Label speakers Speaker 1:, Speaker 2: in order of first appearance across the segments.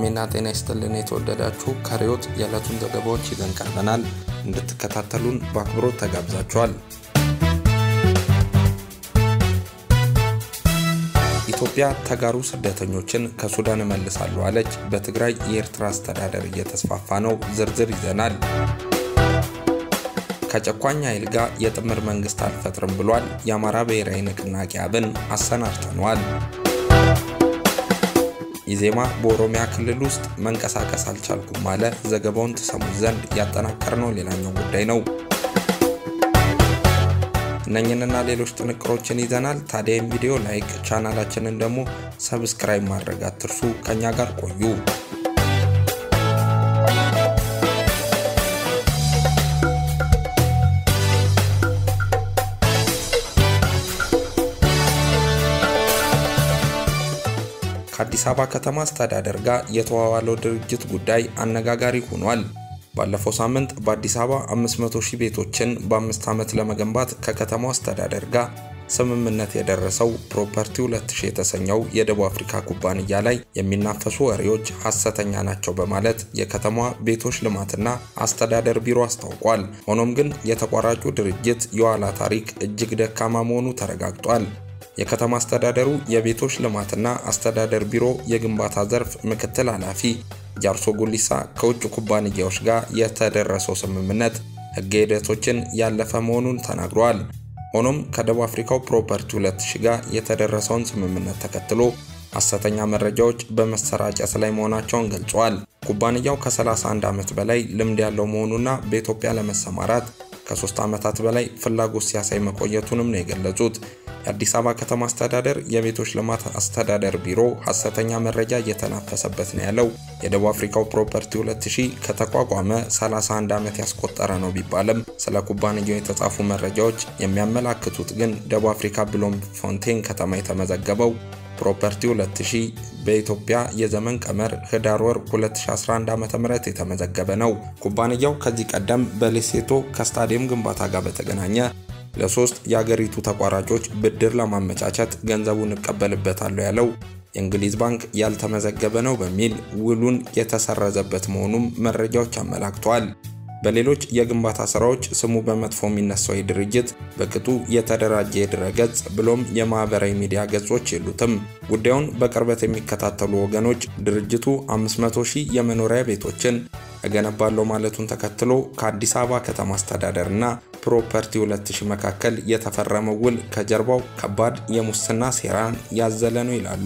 Speaker 1: ሰላምታይና ጤና ይስጥልን የተወደዳችሁ ከሪዮት የዕለቱን ዘገባዎች ይዘን ቀርበናል። እንድትከታተሉን በአክብሮት ተጋብዛችኋል። ኢትዮጵያ ተጋሩ ስደተኞችን ከሱዳን እመልሳለሁ አለች። በትግራይ የኤርትራ አስተዳደር እየተስፋፋ ነው። ዝርዝር ይዘናል። ከጨቋኝ ኃይል ጋር የጥምር መንግስት አልፈጥርም ብሏል። የአማራ ብሔራዊ ንቅናቄ አብን አሰናድተነዋል። ኢዜማ በኦሮሚያ ክልል ውስጥ መንቀሳቀስ አልቻልኩም አለ። ዘገባውን ትሰሙት ዘንድ ያጠናቀርነው ሌላኛው ጉዳይ ነው። እነኝንና ሌሎች ጥንቅሮችን ይዘናል። ታዲያ ይህም ቪዲዮ ላይክ፣ ቻናላችንን ደግሞ ሰብስክራይብ ማድረግ አትርሱ። ከኛ ጋር ቆዩ። ከአዲስ አበባ ከተማ አስተዳደር ጋር የተዋዋለው ድርጅት ጉዳይ አነጋጋሪ ሆኗል። ባለፈው ሳምንት በአዲስ አበባ 500 ሺህ ቤቶችን በአምስት ዓመት ለመገንባት ከከተማው አስተዳደር ጋር ስምምነት የደረሰው ፕሮፐርቲ 2000 የተሰኘው የደቡብ አፍሪካ ኩባንያ ላይ የሚናፈሱ ወሬዎች ሐሰተኛ ናቸው በማለት የከተማዋ ቤቶች ልማትና አስተዳደር ቢሮ አስታውቋል። ሆኖም ግን የተቋራጩ ድርጅት የኋላ ታሪክ እጅግ ደካማ መሆኑ ተረጋግጧል። የከተማ አስተዳደሩ የቤቶች ልማትና አስተዳደር ቢሮ የግንባታ ዘርፍ ምክትል ኃላፊ ጃርሶ ጉሊሳ ከውጭ ኩባንያዎች ጋር የተደረሰው ስምምነት ሕገ ሂደቶችን ያለፈ መሆኑን ተናግረዋል። ሆኖም ከደቡብ አፍሪካው ፕሮፐርቲ 2000 ጋር የተደረሰውን ስምምነት ተከትሎ ሐሰተኛ መረጃዎች በመሰራጨት ላይ መሆናቸውን ገልጸዋል። ኩባንያው ከ31 ዓመት በላይ ልምድ ያለው መሆኑና በኢትዮጵያ ለመሰማራት ከሶስት ዓመታት በላይ ፍላጎት ሲያሳይ መቆየቱንም ነው የገለጹት። የአዲስ አበባ ከተማ አስተዳደር የቤቶች ልማት አስተዳደር ቢሮ ሐሰተኛ መረጃ እየተናፈሰበት ነው ያለው የደቡብ አፍሪካው ፕሮፐርቲ 2000 ከተቋቋመ 31 ዓመት ያስቆጠረ ነው ቢባልም ስለ ኩባንያው የተጻፉ መረጃዎች የሚያመላክቱት ግን ደቡብ አፍሪካ ብሎም ፎንቴን ከተማ የተመዘገበው ፕሮፐርቲ 2000 በኢትዮጵያ የዘመን ቀመር ህዳር ወር 2011 ዓ.ም የተመዘገበ ነው። ኩባንያው ከዚህ ቀደም በሌሴቶ ከስታዲየም ግንባታ ጋር በተገናኘ ለሶስት የአገሪቱ ተቋራጮች ብድር ለማመቻቸት ገንዘቡን እቀበልበታለሁ ያለው የእንግሊዝ ባንክ ያልተመዘገበ ነው በሚል ውሉን የተሰረዘበት መሆኑም መረጃዎች አመላክተዋል። በሌሎች የግንባታ ስራዎች ስሙ በመጥፎ የሚነሳው ድርጅት በቅጡ የተደራጀ የድረገጽ ብሎም የማህበራዊ ሚዲያ ገጾች የሉትም። ጉዳዩን በቅርበት የሚከታተሉ ወገኖች ድርጅቱ 500 ሺህ የመኖሪያ ቤቶችን እገነባለሁ ማለቱን ተከትሎ ከአዲስ አበባ ከተማ አስተዳደርና ፕሮፐርቲ 2000 መካከል የተፈረመው ውል ከጀርባው ከባድ የሙስና ሴራን ያዘለ ነው ይላሉ።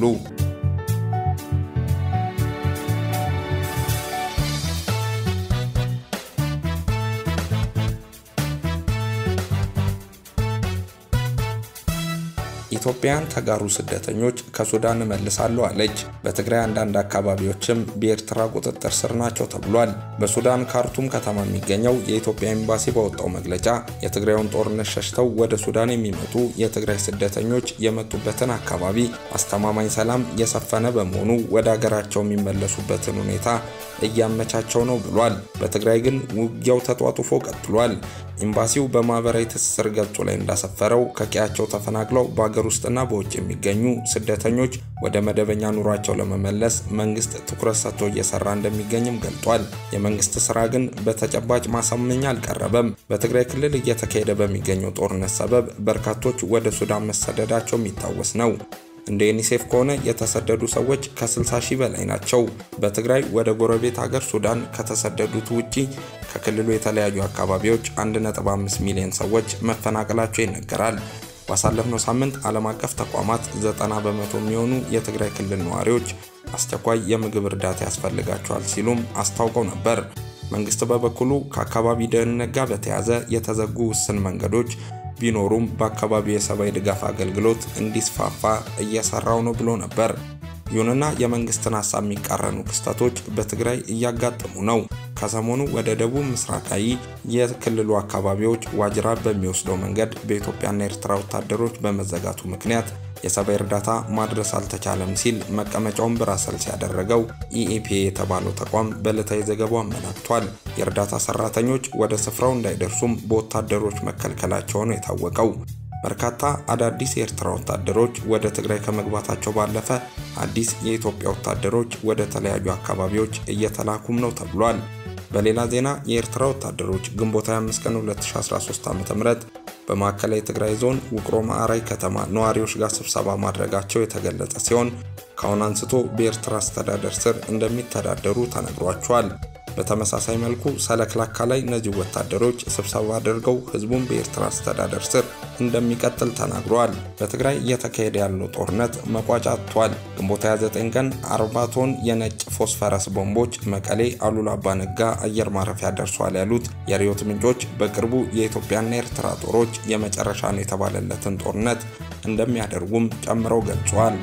Speaker 1: ኢትዮጵያን ተጋሩ ስደተኞች ከሱዳን እመልሳለሁ አለች። በትግራይ አንዳንድ አካባቢዎችም በኤርትራ ቁጥጥር ስር ናቸው ተብሏል። በሱዳን ካርቱም ከተማ የሚገኘው የኢትዮጵያ ኤምባሲ ባወጣው መግለጫ የትግራዩን ጦርነት ሸሽተው ወደ ሱዳን የሚመጡ የትግራይ ስደተኞች የመጡበትን አካባቢ አስተማማኝ ሰላም የሰፈነ በመሆኑ ወደ አገራቸው የሚመለሱበትን ሁኔታ እያመቻቸው ነው ብሏል። በትግራይ ግን ውጊያው ተጧጡፎ ቀጥሏል። ኤምባሲው በማህበራዊ ትስስር ገጹ ላይ እንዳሰፈረው ከቀያቸው ተፈናቅለው በአገር ውስጥና በውጭ የሚገኙ ስደተኞች ወደ መደበኛ ኑሯቸው ለመመለስ መንግስት ትኩረት ሰጥቶ እየሰራ እንደሚገኝም ገልጧል። የመንግስት ስራ ግን በተጨባጭ ማሳመኛ አልቀረበም። በትግራይ ክልል እየተካሄደ በሚገኘው ጦርነት ሰበብ በርካቶች ወደ ሱዳን መሰደዳቸው የሚታወስ ነው። እንደ ዩኒሴፍ ከሆነ የተሰደዱ ሰዎች ከ60 ሺህ በላይ ናቸው። በትግራይ ወደ ጎረቤት ሀገር ሱዳን ከተሰደዱት ውጪ ከክልሉ የተለያዩ አካባቢዎች 1.5 ሚሊዮን ሰዎች መፈናቀላቸው ይነገራል። ባሳለፍነው ሳምንት ዓለም አቀፍ ተቋማት 90 በመቶ የሚሆኑ የትግራይ ክልል ነዋሪዎች አስቸኳይ የምግብ እርዳታ ያስፈልጋቸዋል ሲሉም አስታውቀው ነበር። መንግስት በበኩሉ ከአካባቢ ደህንነት ጋር በተያያዘ የተዘጉ ውስን መንገዶች ቢኖሩም በአካባቢው የሰብአዊ ድጋፍ አገልግሎት እንዲስፋፋ እየሰራው ነው ብሎ ነበር። ይሁንና የመንግስትን ሀሳብ የሚቃረኑ ክስተቶች በትግራይ እያጋጠሙ ነው። ከሰሞኑ ወደ ደቡብ ምስራቃዊ የክልሉ አካባቢዎች ዋጅራ በሚወስደው መንገድ በኢትዮጵያና ኤርትራ ወታደሮች በመዘጋቱ ምክንያት የሰብአዊ እርዳታ ማድረስ አልተቻለም ሲል መቀመጫውን ብራሰልስ ያደረገው ኢኢፒኤ የተባለው ተቋም በዕለታዊ ዘገባው አመላክቷል። የእርዳታ ሰራተኞች ወደ ስፍራው እንዳይደርሱም በወታደሮች መከልከላቸው ነው የታወቀው። በርካታ አዳዲስ የኤርትራ ወታደሮች ወደ ትግራይ ከመግባታቸው ባለፈ አዲስ የኢትዮጵያ ወታደሮች ወደ ተለያዩ አካባቢዎች እየተላኩም ነው ተብሏል። በሌላ ዜና የኤርትራ ወታደሮች ግንቦት 25 ቀን 2013 ዓ.ም በማዕከላዊ ትግራይ ዞን ውቅሮ ማዕራይ ከተማ ነዋሪዎች ጋር ስብሰባ ማድረጋቸው የተገለጸ ሲሆን ከአሁን አንስቶ በኤርትራ አስተዳደር ስር እንደሚተዳደሩ ተነግሯቸዋል። በተመሳሳይ መልኩ ሰለክላካ ላይ እነዚህ ወታደሮች ስብሰባ አድርገው ህዝቡን በኤርትራ አስተዳደር ስር እንደሚቀጥል ተናግረዋል። በትግራይ እየተካሄደ ያለው ጦርነት መቋጫ አጥቷል። ግንቦት 29 ቀን 40 ቶን የነጭ ፎስፈረስ ቦምቦች መቀሌ አሉላ አባ ነጋ አየር ማረፊያ ደርሷል ያሉት የሪዮት ምንጮች በቅርቡ የኢትዮጵያና የኤርትራ ጦሮች የመጨረሻ ነው የተባለለትን ጦርነት እንደሚያደርጉም ጨምረው ገልጸዋል።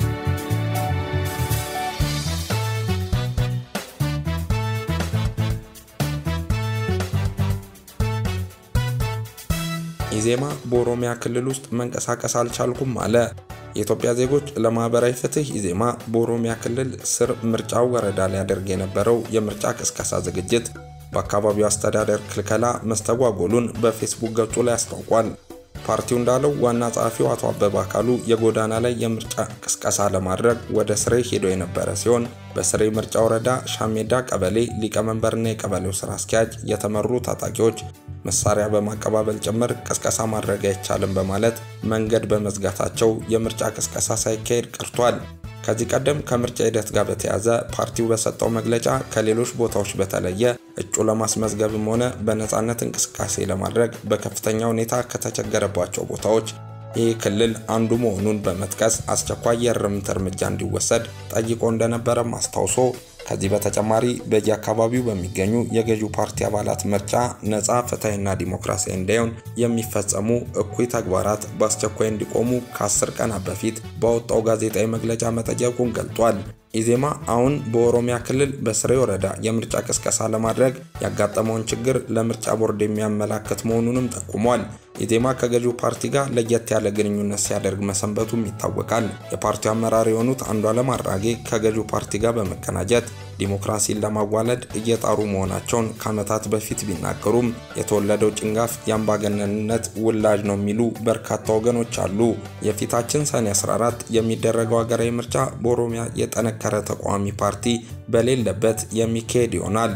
Speaker 1: ኢዜማ በኦሮሚያ ክልል ውስጥ መንቀሳቀስ አልቻልኩም አለ። የኢትዮጵያ ዜጎች ለማህበራዊ ፍትህ ኢዜማ በኦሮሚያ ክልል ስር ምርጫው ወረዳ ሊያደርግ የነበረው የምርጫ ቅስቀሳ ዝግጅት በአካባቢው አስተዳደር ክልከላ መስተጓጎሉን በፌስቡክ ገጹ ላይ አስታውቋል። ፓርቲው እንዳለው ዋና ጸሐፊው አቶ አበበ አካሉ የጎዳና ላይ የምርጫ ቅስቀሳ ለማድረግ ወደ ስሬ ሄዶ የነበረ ሲሆን በስሬ ምርጫ ወረዳ ሻሜዳ ቀበሌ ሊቀመንበርና የቀበሌው ስራ አስኪያጅ የተመሩ ታጣቂዎች መሳሪያ በማቀባበል ጭምር ቅስቀሳ ማድረግ አይቻልም በማለት መንገድ በመዝጋታቸው የምርጫ ቅስቀሳ ሳይካሄድ ቀርቷል። ከዚህ ቀደም ከምርጫ ሂደት ጋር በተያያዘ ፓርቲው በሰጠው መግለጫ ከሌሎች ቦታዎች በተለየ እጩ ለማስመዝገብም ሆነ በነፃነት እንቅስቃሴ ለማድረግ በከፍተኛ ሁኔታ ከተቸገረባቸው ቦታዎች ይህ ክልል አንዱ መሆኑን በመጥቀስ አስቸኳይ የእርምት እርምጃ እንዲወሰድ ጠይቆ እንደነበረም አስታውሶ ከዚህ በተጨማሪ በየአካባቢው በሚገኙ የገዢው ፓርቲ አባላት ምርጫ ነፃ ፍትሐዊና ዲሞክራሲያዊ እንዳይሆን የሚፈጸሙ እኩይ ተግባራት በአስቸኳይ እንዲቆሙ ከአስር ቀናት በፊት ባወጣው ጋዜጣዊ መግለጫ መጠየቁን ገልጧል። ኢዜማ አሁን በኦሮሚያ ክልል በስሬ ወረዳ የምርጫ ቅስቀሳ ለማድረግ ያጋጠመውን ችግር ለምርጫ ቦርድ የሚያመላክት መሆኑንም ጠቁሟል። ኢዜማ ከገዢው ፓርቲ ጋር ለየት ያለ ግንኙነት ሲያደርግ መሰንበቱም ይታወቃል። የፓርቲው አመራር የሆኑት አንዱዓለም አራጌ ከገዢው ፓርቲ ጋር በመቀናጀት ዲሞክራሲን ለማዋለድ እየጣሩ መሆናቸውን ከዓመታት በፊት ቢናገሩም የተወለደው ጭንጋፍ የአምባገነንነት ውላጅ ነው የሚሉ በርካታ ወገኖች አሉ። የፊታችን ሰኔ 14 የሚደረገው ሀገራዊ ምርጫ በኦሮሚያ የጠነከረ ተቃዋሚ ፓርቲ በሌለበት የሚካሄድ ይሆናል።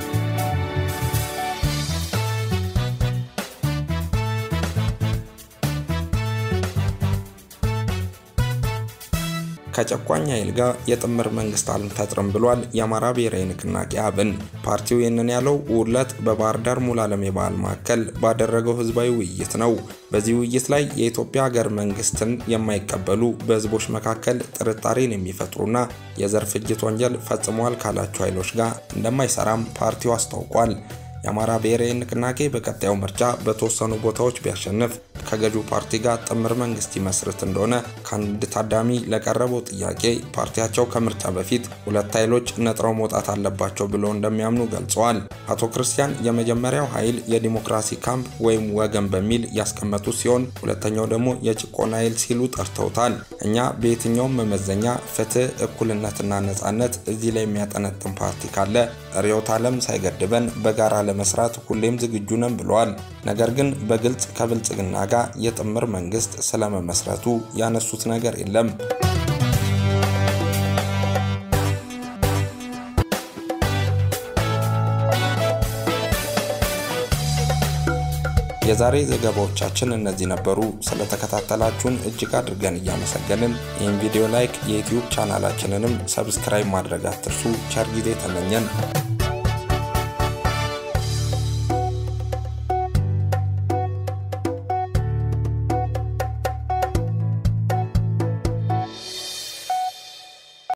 Speaker 1: ከጨቋኝ ኃይል ጋር የጥምር መንግስት አልፈጥርም ብሏል የአማራ ብሔራዊ ንቅናቄ አብን። ፓርቲው ይህንን ያለው ውለት በባህር ዳር ሙሉ ዓለም የባህል ማዕከል ባደረገው ህዝባዊ ውይይት ነው። በዚህ ውይይት ላይ የኢትዮጵያ ሀገር መንግስትን የማይቀበሉ በህዝቦች መካከል ጥርጣሬን የሚፈጥሩና የዘር ፍጅት ወንጀል ፈጽመዋል ካላቸው ኃይሎች ጋር እንደማይሰራም ፓርቲው አስታውቋል። የአማራ ብሔራዊ ንቅናቄ በቀጣዩ ምርጫ በተወሰኑ ቦታዎች ቢያሸንፍ ከገዢው ፓርቲ ጋር ጥምር መንግስት ይመስርት እንደሆነ ከአንድ ታዳሚ ለቀረበው ጥያቄ ፓርቲያቸው ከምርጫ በፊት ሁለት ኃይሎች ነጥረው መውጣት አለባቸው ብለው እንደሚያምኑ ገልጸዋል። አቶ ክርስቲያን የመጀመሪያው ኃይል የዲሞክራሲ ካምፕ ወይም ወገን በሚል ያስቀመጡ ሲሆን ሁለተኛው ደግሞ የጭቆና ኃይል ሲሉ ጠርተውታል። እኛ በየትኛውም መመዘኛ ፍትህ፣ እኩልነትና ነጻነት እዚህ ላይ የሚያጠነጥን ፓርቲ ካለ ርዕዮተ ዓለም ሳይገድበን በጋራ ለመስራት ሁሌም ዝግጁ ነን ብለዋል። ነገር ግን በግልጽ ከብልጽግና ጋር የጥምር መንግስት ስለመመስረቱ ያነሱት ነገር የለም። የዛሬ ዘገባዎቻችን እነዚህ ነበሩ። ስለተከታተላችሁን እጅግ አድርገን እያመሰገንን ይህን ቪዲዮ ላይክ፣ የዩትዩብ ቻናላችንንም ሰብስክራይብ ማድረግ አትርሱ። ቸር ጊዜ ተመኘን።